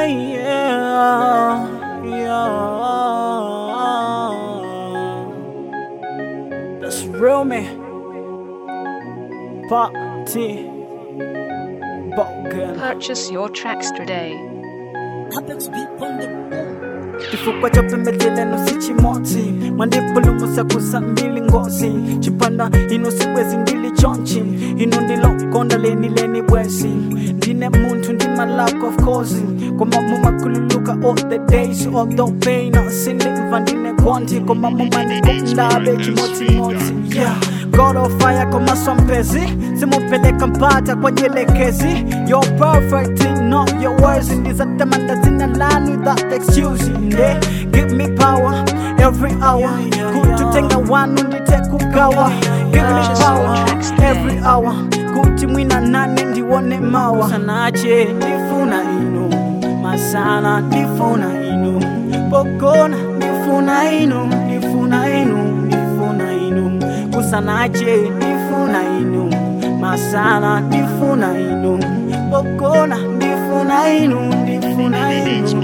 yeah, yeah. That's real man. Party. Bogan. Purchase your tracks today. kifukwa cha pembetele nusichimoti mwandipulumusa kusa mbili ngozi chipanda ino sikwezi ndili chonchi ino ndilo konda leni leni bwesi ndine muntu ndi malako of course koma mumakululuka all the days although pain sindimva ndine konti koma mumanikondabe chimotimoti yeah God of fire koma swampezi simupeleka mpata kwa nyelekezi You're perfect in all your words ndizatamanda zina lanu without excuse yeah. Give me power every hour kututenga wanu nditekugawa Give me power every hour kuti mwina nane ndiwone mawa sanache ndifuna inu masana ndifuna inu pokona ndifuna inu ndifuna inu ndifuna inu kusanache ndifuna inu masana ndifuna inu pokona ndifuna inu ndifuna inu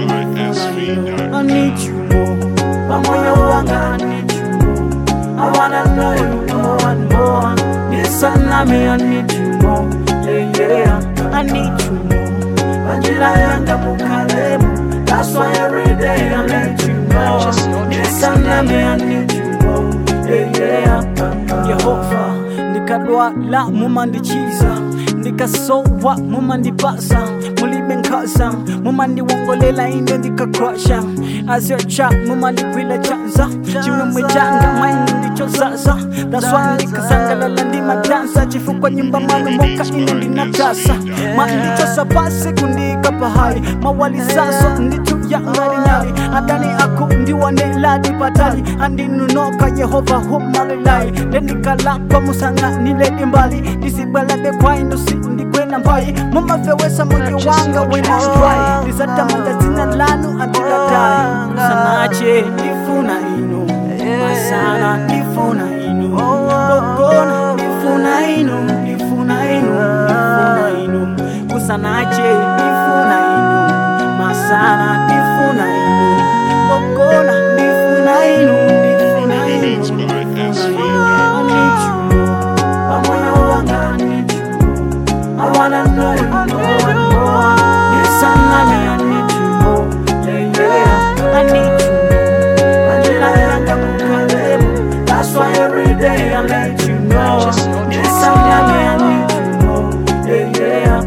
I need you more pamoyo wanga I need you more I wanna know you more and more Nisana me I need you more yeah yeah I need you more Majira yanga mukalemu That's why every day I let you know Purchase your tracks Nisana me today. I need you more yeah yeah Yehova ndikadwala mumandichiza ndikasowa mumandipasa mulibe nkhaza mumandiwongolela ine ndikakwasha as your child mumandipwila chanza chimwemwe changa mwaini ndichozaza daswa ndikasangalala ndimadansa chifukwa nyumba mwanu moka ine ndinatasa mandichosa pasi kundika pahali mawalisaso ndituya ngalinyali adani aku ndiwaneladi patali andinunoka yehova humalilai lendikalakwa musang'aniledi mbali ndisibwelebe kwainusi ndikwena mbali mumafewesa moyo wanga wenastrai ndizatamanda dzina lanu andiladai sanache ndifuna inu masana ndifuna inu pokona ndifuna inu ndifuna inu ndifuna inu kusanache ndifuna inu masana ndifuna inu pokona ndifuna inu ndifuna inu I need you more. Pamoyo wanga I need you more. I wanna know you more and more. Yes, I love me, I need you more. Yeah, yeah, I need you more. Manila yanga mukalemu. That's why every day I let you know. Purchase your Yes, I love me, I need you more. Yeah,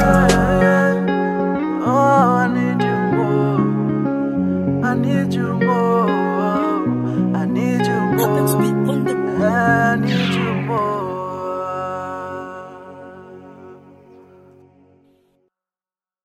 yeah. Oh, I need you more. I need you more. I need you more.